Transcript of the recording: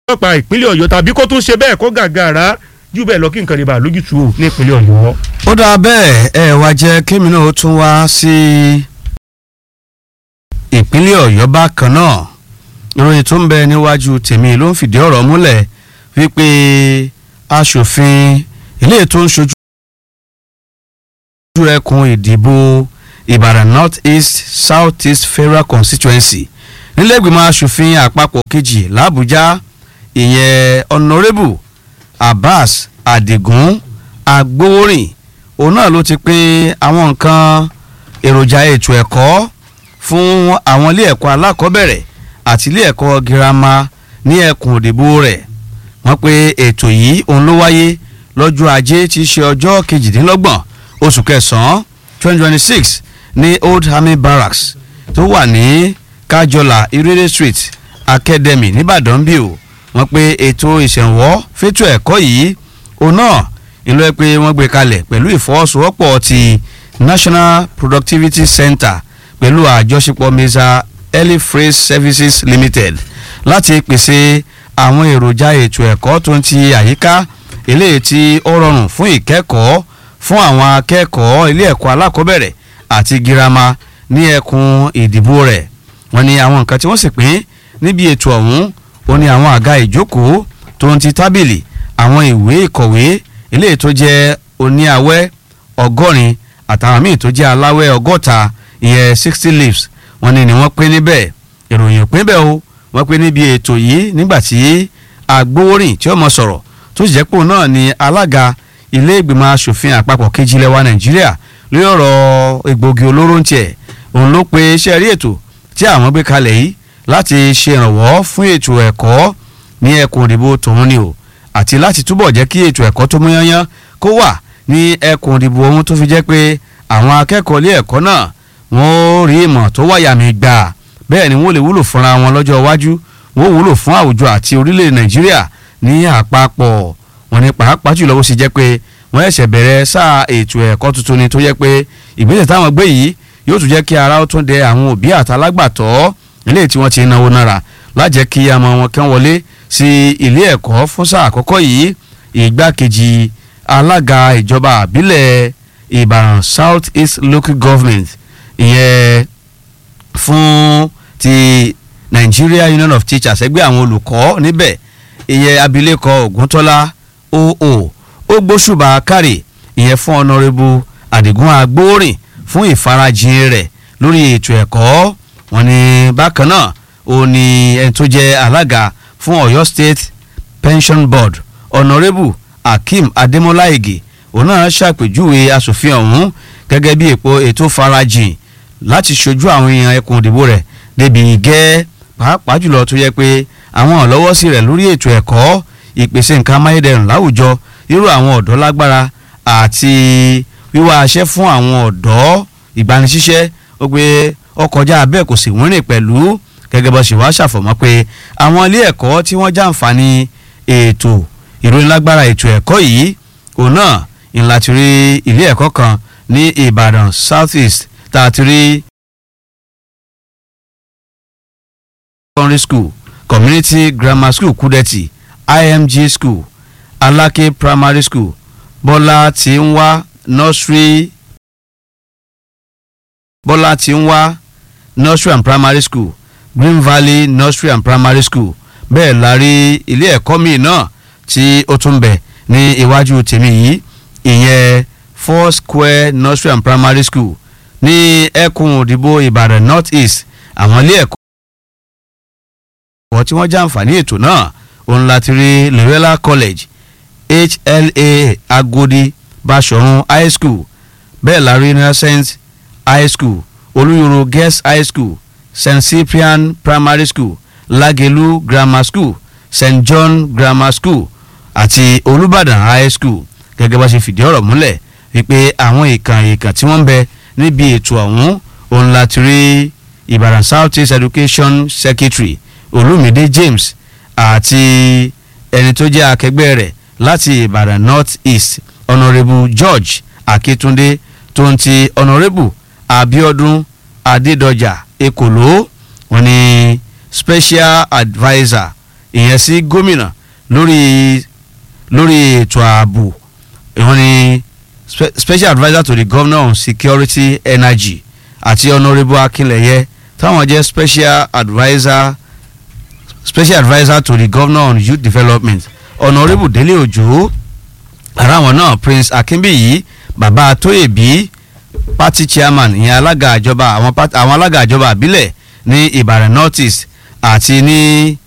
ọlọ́pàá ìpínlẹ̀ ọ̀yọ́ tàbí kó tún ṣe bẹ́ẹ̀ kó gàgàrà jù bẹ́ẹ̀ lọ kí nǹkan lè bá lójútu o ní ìpínlẹ̀ ọ̀yọ́. ó dáa bẹ́ẹ̀ ẹ wá jẹ́ kémi náà ó tún wá sí ìpínlẹ̀ ọ̀yọ́ bákan náà ìròyìn tó ń bẹ níwájú tèmi ló ń fìdí ọ̀rọ̀ múlẹ̀ wípé aṣòfin ilé tó ń ṣojú ẹkùn ìdìbò ìbàdàn north east south east federal constituency nílẹ̀gbìmọ̀ aṣòfin àpapọ̀ kejì làbújá ìyẹn honourable abbas adigun agbowórin òun náà ló ti pín àwọn nǹkan èròjà ètò ẹ̀kọ́ fún àwọn ilé ẹ̀kọ́ alákọ̀ọ́bẹ̀rẹ̀ àti ilé ẹ̀kọ́ girama ní ẹkùn òdìbò rẹ̀ wọ́n pé ètò yìí òun ló wáyé lọ́jọ́ ajé tí í ṣe ọjọ́ kejìdínlọ́gbọ̀n oṣù kẹsàn-án twenty twenty six ní old army barracks tó wà ní kájọlà irede street academy nìbàdàn bí o wọ́n pé ètò ìṣẹ̀wọ́ fétò ẹ̀kọ́ yìí òun náà ìlú ẹ pé wọ́n gbé kalẹ̀ pẹ̀lú ìfọwọ́sowọ́pọ̀ ti national productivity center pẹ̀lú àjọṣepọ̀ mesa early phrase services limited láti pèsè àwọn èròjà ètò ẹ̀kọ́ tó ń ti àyíká eléyìí tí ó rọrùn fún ìkẹ́kọ̀ọ́ fún àwọn akẹ́kọ̀ọ́ ilé ẹ̀kọ́ alákọ̀ọ́bẹ̀rẹ̀ àti girama ní ẹkùn ìdìbò rẹ̀ wọ́n ní àwọn nǹkan tí wọ́n sì pín níbi ètò ọ̀hún ó ní àwọn àga ìjókòó tó ń ti tábìlì àwọn ìwé ìkọ̀wé eléyìí tó jẹ́ oníawẹ́ ọgọ́rin àtàwọn míì tó jẹ́ aláwẹ́ ọgọ́ta ìyẹn sixty leaves wọ́n ní ni wọ́n pín níbẹ̀ ìròyìn pín bẹ́ẹ̀ o wọ́n pín níbi ètò yìí nígbà tí agbowórin tí ó mọ sọ̀rọ̀ tó sì jẹ́ pò náà ni alága ilé ìgbìmọ̀ asòfin àpapọ̀ kejì lẹ́wà nàìjíríà lórí ọ̀rọ̀ egbògi olóró ń tiẹ̀ òun ló pe iṣẹ́ rí ètò tí àwọn gbé kalẹ̀ yìí láti ṣe ìrànwọ́ fún ètò ẹ̀kọ́ ní ẹkùn òdìbò tòun ni o àti láti túbọ̀ jẹ́ kí ètò ẹ̀kọ́ tó múyányán kó wà ní ẹkùn òdìbò ohun tó fi jẹ́ pé àwọn akẹ́kọ̀ọ́ ilé ẹ̀kọ́ náà wọ́n ó rí ìmọ̀ tó wáyà mí gbà bẹ́ẹ̀ ni wọ́n lè wúlò fúnra wọn lọ́jọ́ iwájú wọ́n wúlò fún àwùjọ àti orílẹ̀ nàìjíríà ní àpapọ̀ wọn ni pàápàá jùlọ bó ṣe jẹ́ pé wọ́n ẹ̀ṣẹ̀ bẹ̀rẹ̀ sáà ètò ẹ̀kọ́ tuntun ni tó jẹ́ pé ìgbésẹ̀ táwọn gbé yìí yóò tún jẹ́ kí ara ó tún dẹ àwọn òbí àtàlágbàtọ́ ilé tí wọ́n ti náwó náírà lájẹ́ kí ọmọ wọn kán wọlé sí ilé ẹ̀kọ́ fún sáà àkọ́kọ́ yìí ìgbákejì alága ìjọba àbílẹ̀ ìbàdàn south east local government ìyẹn fún ti nigeria union of teachers ẹgbẹ́ àwọn olùkọ́ níbẹ̀ ìyẹn abilékọ ògúntọ́lá oo ó gbóṣùbà kárì ìyẹn fún ọ̀nàrẹ́bù àdìgún agbóòrìn fún ìfarajìn rẹ̀ lórí ètò ẹ̀kọ́ wọn ni bákan náà ó ní ẹni tó jẹ́ alága fún ọ̀yọ́ state pension board ọ̀nàrẹ́bù akeem adémọlá ige òun náà ṣàpèjúwe asòfin ọ̀hún gẹ́gẹ́ bí èpo ètò farajìn láti ṣojú àwọn èèyàn ẹkùn òdìbò rẹ̀ débi gẹ́ pàápàá jùlọ tó yẹ pé àwọn ọ̀lọ́wọ́sí rẹ̀ lórí ètò ẹ̀kọ́ ìpèsè nǹkan amáyédẹrùn láwùjọ irú àwọn ọ̀dọ́ lágbára àti wíwá aṣẹ́ fún àwọn ọ̀dọ́ ìgbanisíṣẹ́ ó pé ọkọjá abẹ́ kò sì wúrìn pẹ̀lú gẹ́gẹ́ bó ṣe wá ṣàfọ̀mọ́ pé àwọn ilé ẹ̀kọ́ tí wọ́n jàǹfààní ètò ìròyìn lágbára ètò ẹ̀kọ́ yìí òun náà ìlà ti rí ilé ẹ̀kọ́ kan ní ìbàdàn south east tá a ti rí secondary school community grammar school kúdẹ̀tì img school alake primary school bọ́lá tí ń wá nursery bọ́lá tí ń wá nursery and primary school green valley nursery and primary school bẹ́ẹ̀ la rí ilé ẹ̀kọ́ míì náà tí ó tún bẹ̀ ní iwájú tèmi yìí ìyẹn four square nursery and primary school ní ẹkùn òdìbò ìbàdàn north east àwọn ilé ẹ̀kọ́ ẹ̀kọ́ tí wọ́n jàǹfààní ètò náà òun láti rí lorella college hla agodi basọ̀run high school bẹ́ẹ̀ la rí innocent high school olúyọ̀rọ̀ girls high school st cyprian primary school lagelu grammar school st john grammar school àti olùbàdàn high school gẹ́gẹ́ bá ṣe fìdí ọ̀rọ̀ múlẹ̀ wípé àwọn ìkàn ìkàn tí wọ́n ń bẹ níbi ètò ọ̀hún òun láti rí ìbàdàn south east education secretary olùmídé james àti ẹni tó jẹ́ akẹgbẹ́ rẹ̀ láti ìbàdàn north east honourable george akitunde tó ń ti honourable abiodun adédọjà ekòló wọn ni special adviser ìyẹn sí gómìnà lórí lórí ètò ààbò ìwọ́n ni spe special adviser to the governor on security energy àti honourable akínlẹ̀yẹ táwọn jẹ́ special adviser special adviser to the governor on youth development honourable délé òjò ara wọn náà prince akínbíyì bàbá tóyèbí party chairman ìyẹn alága ìjọba àwọn, part- àwọn alága ìjọba àbílẹ̀ ní ìbàrẹ̀ north east àti ní